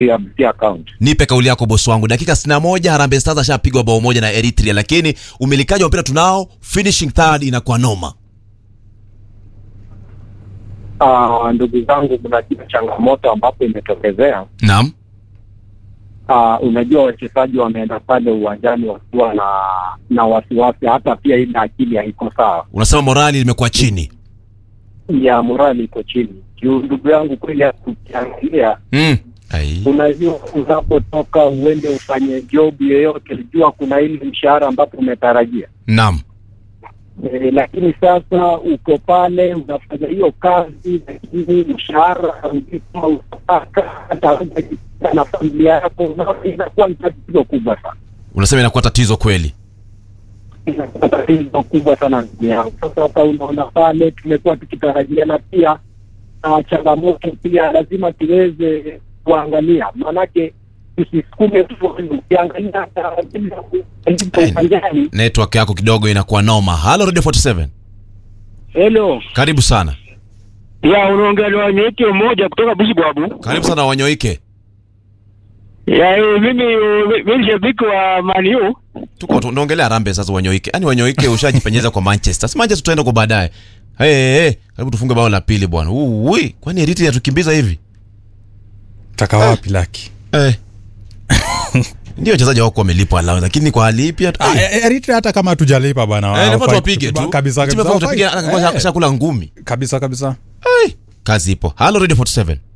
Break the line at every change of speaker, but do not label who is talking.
ya Busia account.
nipe kauli yako bosi wangu dakika 61 Harambee Stars ashapigwa bao moja na Eritrea lakini umilikaji wa mpira tunao finishing third inakuwa noma
Ah, ndugu zangu, mnajua changamoto ambapo imetokezea.
naam
Ah, unajua wachezaji wameenda pale uwanjani wakiwa na na wasiwasi, hata pia ile akili haiko sawa,
unasema morali limekuwa chini
ya morali iko chini. Juu ndugu yangu, kweli ukiangalia
mm. Ai.
unajua unapotoka uende ufanye job yoyote, jua kuna ile mshahara ambapo umetarajia
naam
e, lakini sasa uko pale unafanya hiyo kazi, lakini mshahara haujui kama utapata hata hujajipata na familia yako, unaona inakuwa ni tatizo kubwa sana,
unasema inakuwa tatizo kweli
inakuwa tatizo kubwa sana ndugu yangu. Sasa hata unaona pale tumekuwa tukitarajia, na pia na changamoto pia lazima tuweze kuangalia, maanake tusisukume tu, ukiangalia hata alipo uwanjani.
network yako kidogo inakuwa noma halo radio 47
Hello.
karibu sana
Ya unaongea na wanyeki mmoja kutoka Busibwabu.
karibu sana wanyoike
Ya eh, mimi eh, mimi shabiki wa Man U.
tuko tunaongelea Harambee sasa wanyoike yani wanyoike ushajipenyeza kwa Manchester si Manchester tutaenda kwa baadaye hey, hey, hey. karibu tufunge bao la pili bwana Ui, kwani Eritrea yatukimbiza hivi
taka wapi laki
eh. ndio wachezaji wako wamelipwa lao lakini kwa hali ipi hatu-
Ah,
eh.
eh, Eritrea hata kama tujalipa bana
Eh,
hawafai
nafaa tuwapige
kutupa-
tu
kabisa
Timu
kabisa
yafaa utapiga-
hawafai.
hata
Eh,
shakula ngumi
kabisa kabisa
kazi ipo halo radio 47